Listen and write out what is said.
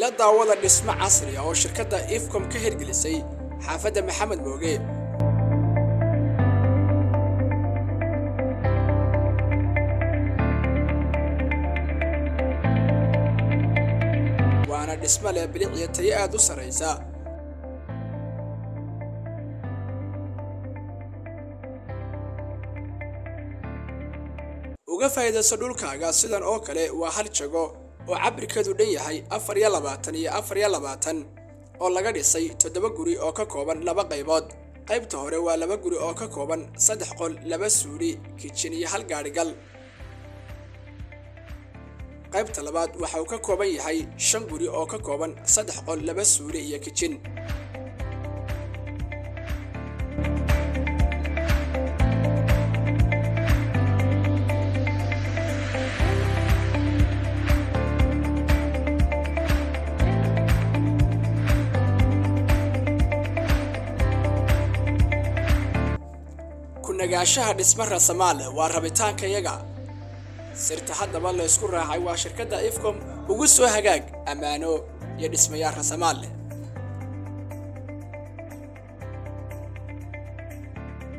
ila daawada dhismo casri ah oo shirkadda ifcom ka hirgelisay xaafadda maxamed mooge waana dhismo leh bilic iyo tayo aad u sarraysa uga faa'iidayso dhulkaaga sidan oo kale waa hal jago oo cabirkeedu dhan yahay afar iyo labaatan iyo afar iyo labaatan oo laga dhisay toddoba guri oo ka kooban laba qaybood qaybta hore waa laba guri oo ka kooban saddex qol laba suuli kijin iyo hal gaadhigal qaybta labaad waxa uu ka kooban yahay shan guri oo ka kooban saddex qol laba suuli iyo kijin kunagaashaha dhisma rasamaale waa rabitaankayaga sirta haddaba la ysku raacay waa shirkadda ifcom ugu soo hagaag ammaano iyo dhismayaal rasamaal leh